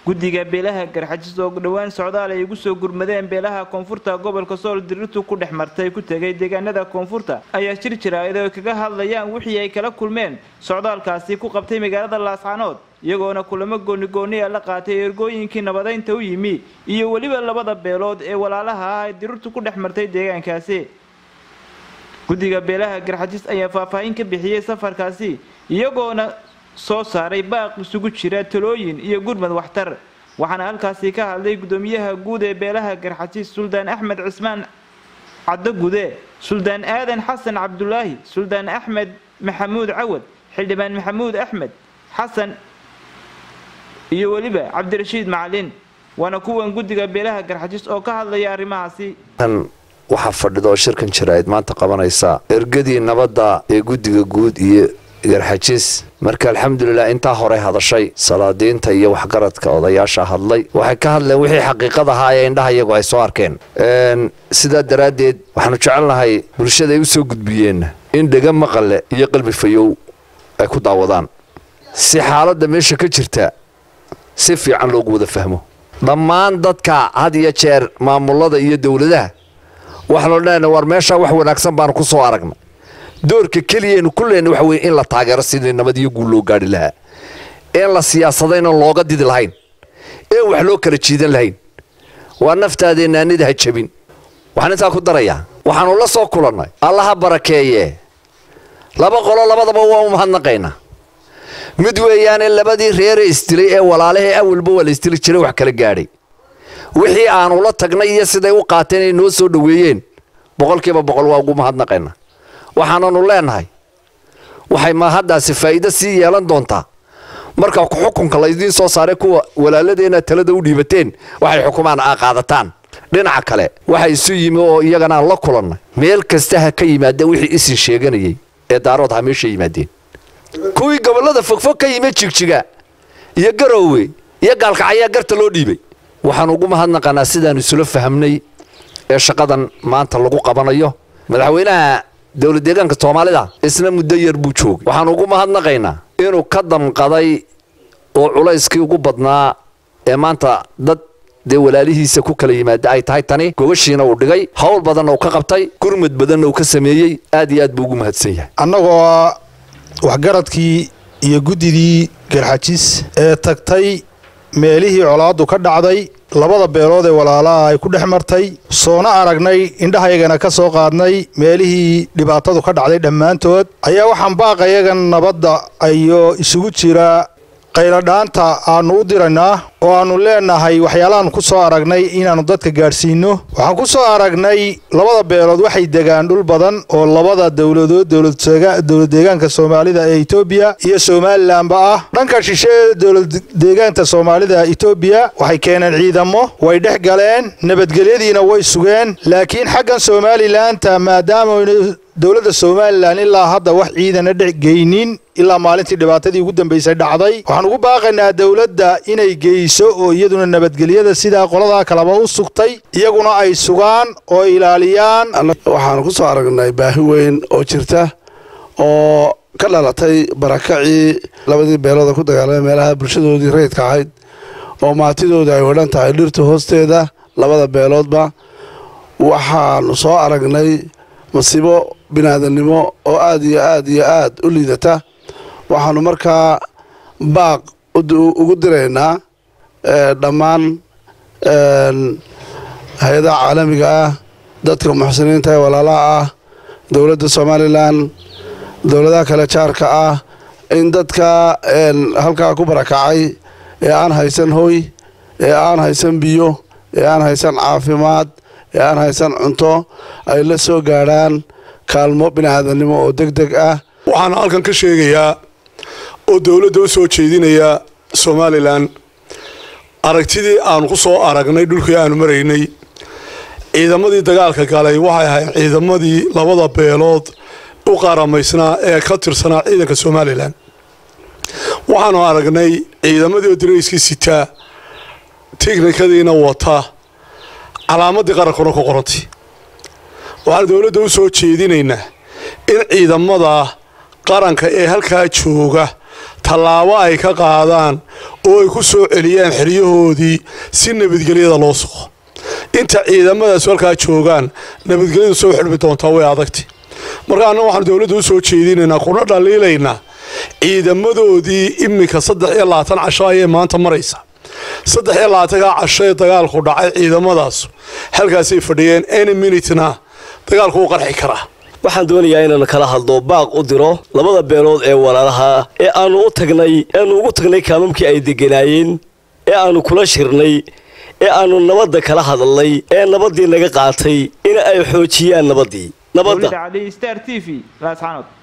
guddiga beelaha garxajis oo dhowaan socdaal ay ugu soo gurmadeen beelaha koonfurta gobolka sool dirirtu ku dhex martay ku tegay deegaanada koonfurta ayaa jir jiraayad oo kaga hadlayaan wixii ay kala kulmeen socdaalkaasi ku qabtay magaalada laascanood iyagoona kulamo goonigooniya la qaatay ergooyinkii nabadaynta u yimi iyo weliba labada beelood ee walaalaha ah ay dirirtu ku dhex martay deegaankaasi guddiga beelaha garxajis ayaa faahfaahin ka bixiyey safarkaasi iyagoona soo saaray baaq isugu jira talooyin iyo gurmad waxtar waxaana halkaasi ka hadlay guddoomiyaha guud ee beelaha garxajis suldaan axmed cismaan caddogude suldaan aadan xasan cabdulaahi suldaan axmed maxamuud cawad xildhibaan maxamuud axmed xasan iyo weliba cabdirashiid macalin waana kuwan guddiga beelaha garxajis oo ka hadlaya arrimahaasi waxaa fadhida oo shirkan jaraa'id maanta qabanaysa ergadii nabadda ee guddiga guud iyo garxajis marka alxamdulilah intaa hore hadashay salaadiinta iyo waxgaradka odayaasha hadlay waxay ka hadleen wixii xaqiiqad ahaa ee indhaha iyagu ay soo arkeen sidaa daraaddeed waxaanu jecelnahay bulshada ay u soo gudbiyeen in dhega maqale iyo qalbi fayow ay ku daawadaan si xaaladda meesha ka jirta si fiican loogu wada fahmo dhammaan dadka had iyo jeer maamulada iyo dowladaha waxaanu leenahay war meeshaa wax wanaagsan baanu ku soo aragnay doorka keliyaenu ku leenay waxa weye in la taageero sidii nabad iyo guul loo gaadhi lahaa een la siyaasadayna looga didi lahayn een wax loo kala jiidan lahayn waa naftaadeenna anida ha jabin waxaan intaa ku darayaa waxaanu la soo kulannay allaha barakeeye laba qolo labadaba waa u mahadnaqaynaa mid weeyaane labadii reere isdilay ee walaalahee awalba waa la isdili jiray wax kala gaadhay wixii aanu la tagnay iyo siday u qaateen ay noo soo dhoweeyeen boqolkiiba boqol waa ugu mahadnaqaynaa waxaananu leenahay waxay mahaddaasi faa'iido sii yeelan doontaa marka xukunka laydiin soo saaray kuwa walaaladeenna talada u dhiibateen waxay xukumaan aa qaadataan dhinaca kale waxa isu yimi oo iyagana aan la kulannay meel kasta ha ka yimaadeen wixii isin sheeganayay ee daarood ha meesha yimaadeen kuwii gobollada fogfog ka yimi jigjiga iyo garoowe iyo gaalkacayaa garta loo dhiibay waxaan ugu mahadnaqanaa sidaanu isula fahamnay ee shaqadan maanta lagu qabanayo madaxweynaha dowlad deegaanka soomaalida isna muddo yar buu joogay waxaan ugu mahadnaqaynaa inuu ka damqaday oo culayskii ugu badnaa ee maanta dad dee walaalihiisa ku kala yimaada ay tahay tani gogashiina uu dhigay howl badanna uu ka qabtay gurmud badanna uu ka sameeyey aad iyo aad buu ugu mahadsan yahay annagoo waxgaradkii iyo guddidii garxajis ee tagtay meelihii colaaddu ka dhacday labada beelood ee walaalaha ay ku dhex martay soona aragnay indhahayagana ka soo qaadnay meelihii dhibaatadu ka dhacday dhammaantood ayaa waxaan baaqayagan nabadda iyo isugu jira qayladhaanta aannu u diraynaa oo aannu leenahay waxyaalahaannu ku soo aragnay inaannu dadka gaadhsiinno waxaan ku soo aragnay labada beelood waxay degaan dhul badan oo labada dowladood dowlad deegaanka soomaalida ee etoobiya iyo somalilanba ah dhanka shishe ee dowlad deegaanka soomaalida etoobiya waxay keeneen ciidamo way dhex galeen nabadgelyadiina way sugeen laakiin xaggan somalilaanta maadaama dowladda somalilan ilaa hadda wax ciidana dhex geynin ilaa maalintii dhibaatadii ugu dambaysay dhacday waxaan ugu baaqaynaa dowladda inay geyso oo iyaduna nabadgelyada sidaa qoladaa kaleba u sugtay iyaguna ay sugaan oo ilaaliyaan waxaanu ku soo aragnay baahi weyn oo jirta oo ka dhalatay barakacii labadii beelooda ku dagaalamay meelaha bulshadoodii rayidka ahayd oo maatidooda ay odhan tahay dhirta hoosteeda labada beeloodba waxaanu soo aragnay masiibo binaadannimo oo aad iyo aad iyo aad u liidata waxaanu markaa baaq ugu diraynaa dhammaan hay-adaha caalamiga ah dadka muxsiniinta ee walaalaha ah dowladda somalilan dowladaha kale jaarka ah in dadka halkaa ku barakacay ee aan haysan hoy ee aan haysan biyo ee aan haysan caafimaad ee aan haysan cunto ay la soo gaadhaan kaalmo bini'aadannimo oo deg deg ah waxaana halkan ka sheegayaa oo dowladda u soo jeedinaya somalilan aragtidii aanu ku soo aragnay dhulkii aanu maraynay ciidamadii dagaalka galay waxay ahayd ciidamadii labada beelood u qaaramaysnaa ee ka tirsanaa ciidanka somalilan waxaanu aragnay ciidamadii oo dirayskii sitaa tiknikadiina wata calaamadii qarankuna ku qorantay waxaanu dowladda u soo jeedinaynaa in ciidamada qaranka ee halkaa jooga tallaabo ay ka qaadaan oo ay ku soo celiyaan xeryahoodii si nabadgelyada loo suqo inta ciidamadaas halkaa joogaan nabadgelyadu soo xidhmi doontaa way adagti marka anna waxaanu dowladda u soo jeedinaynaa kuna dhaliilaynaa ciidamadoodii iminka saddex iyo labaatan casho ayay maanta maraysa saddex iyo labaatankaa casho ee dagaalku dhacay ciidamadaas halkaasay fadhiyeen any minutena dagaalku u qarxi karaa waxaan doonayaa inaan kala hadlo baaq u diro labada beelood ee walaalaha ee aanu u tagnay eanu ugu tagnay kaamamkii ay deganaayeen ee aanu kula shirnay ee aanu nabadda kala hadalnay ee nabaddii naga qaatay in ay xoojiyaan nabaddii nabadda star t v laasxanood